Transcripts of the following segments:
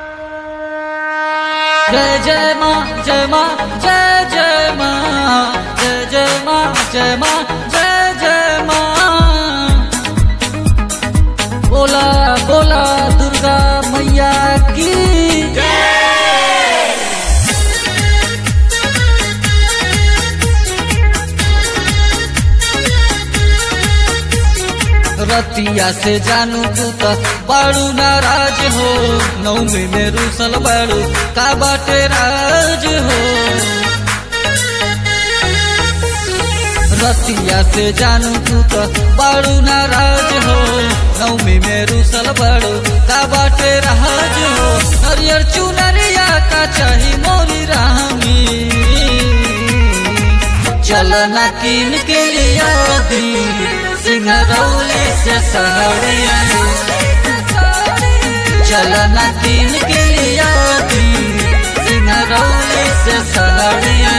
जय जय माँ जय माँ जय जय माँ जय जय माँ जय माँ जय जय माँ बोला बोला दुर्गा मैया की रतिया से जानू तू त बाड़ू नाराज हो नौमी में रूसल बाड़ू का बाटे राज हो रतिया से जानू तू त बाड़ू नाराज हो नौमी में रूसल बाड़ू का बाटे राज हो हरियर चुनरिया का चाही मोरी रामी चलना कीन के लिया दी सिंगरौली से सहरिया चलना कीन के लिया दी सिंगरौली से सहरिया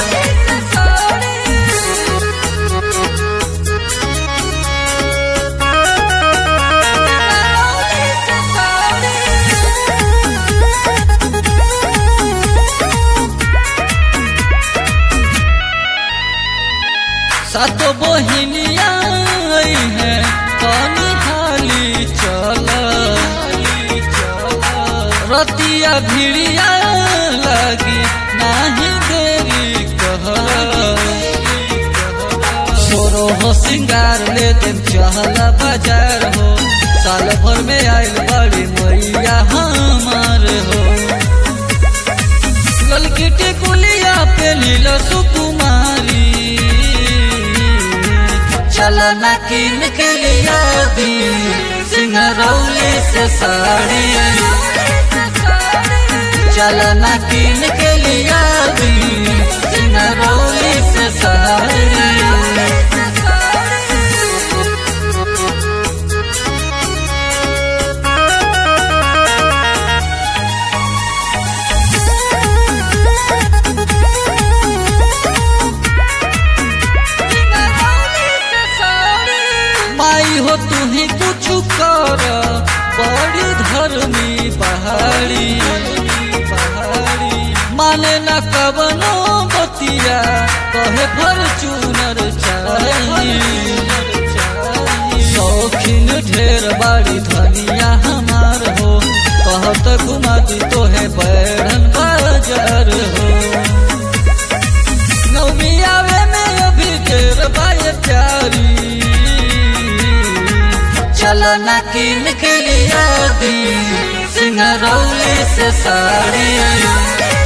सातो बहिनिया आई है पानी हाली चल रतिया भिड़िया लगी नाही देरी कह छोरो हो सिंगार ले तुम चहल बाजार हो साल भर में आयल बड़ी मैया हमार हो ललकी टिकुलिया पे नील सुकुमारी चलना कीन के लिया दी सिंगरौली से साड़ी चलना कीन के लिया दी सिंगरौली से साड़ी माई हो तू ही कुछ कर बड़ी धर्मी पहाड़ी माने न कवनो बतिया कहे फॉर्चूनर चाहिए शौकीन ढेर बाड़ी धनिया हमार हो कहत घुमा दी तो है बैरन बाजार हो नौमी आवे में अभी देर बाय प्यारी चलना कीन के लिया दी सिंगरौली से साड़ी